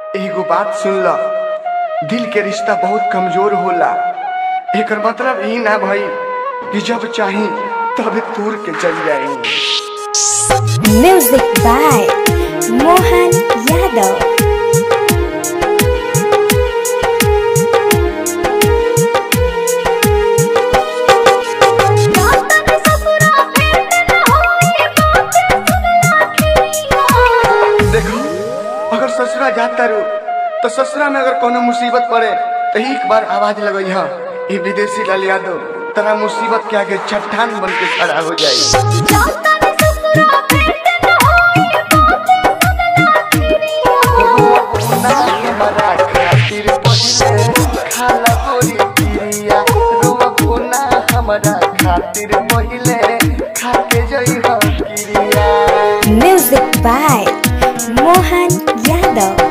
एगो बात सुन ल दिल के रिश्ता बहुत कमजोर होला एकर मतलब ई ना भई कि जब चाही तब तोड़ के चल जाई Music by Mohan Yadav. देखो अगर ससुरा जाता रू तो ससुरा में अगर कोनो मुसीबत पड़े तो एक बार आवाज लगई हा ये विदेशी लाल यादव तरा मुसीबत के आगे चट्टान बन के खड़ा हो जाई रोना हमारा खातिर पहिले खाला गोरी पिरिया रोना हमारा खातिर पहिले खाके जई हो किरिया Music by Mohan Yadav.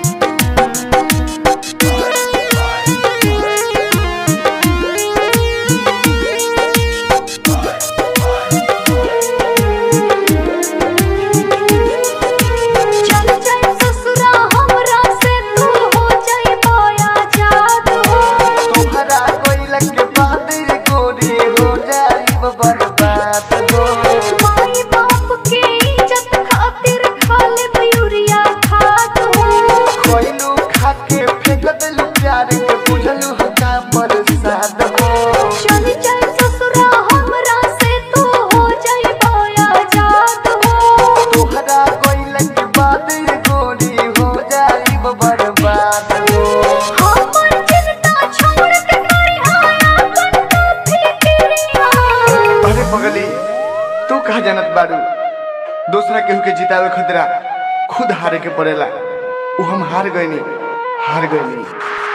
चल चल ससुरा हमरा से तू हो जाई माया जात हो तुम्हारा कोई के बाद रे गोरी हो जाई बर्बाद हो माई बाप के इज्जत खातिर खाले मयूरिया खात हो कोइलू खाके फेंक देलू प्यार के बुझलू का बरसात हो चल चल ससुरा हमरा से तू हो जाई माया जात हो तुम्हारा कोई के बाद रे गोरी हो जाई बर्बाद हो हमर चिंता छोड़ के करी आया अपन तो फिक्रिया अरे पगली तू कहा जानत बारू दूसरा केहू के जितावे खतरा खुद हारे के पड़ेला उ हम हार गईनी हार गईनी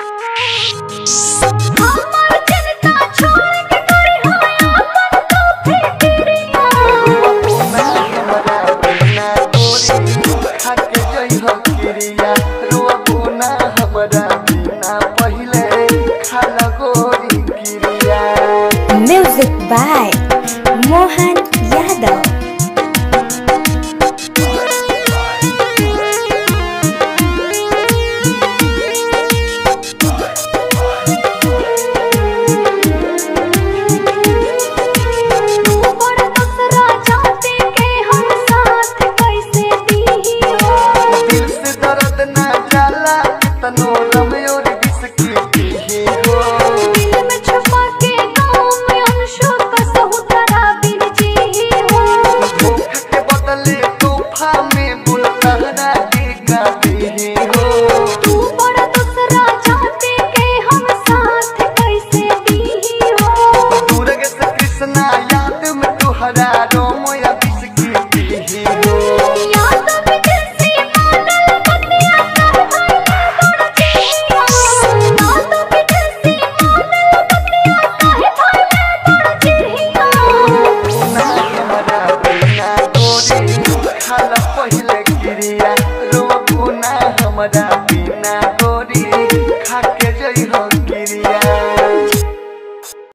हमर चिंता छोड़ के करी आया अपन तो फिक्रिया Music by Mohan Yadav. ऊपर दूसरा जाति के हम साथ कैसे दी हो दिल में छुपा के गाँव में अंशों का सहुतरा बिन जी हो तू बड़ा दूसरा जाति के हम साथ कैसे दी हो कृष्णा याद में तुहरा रोम या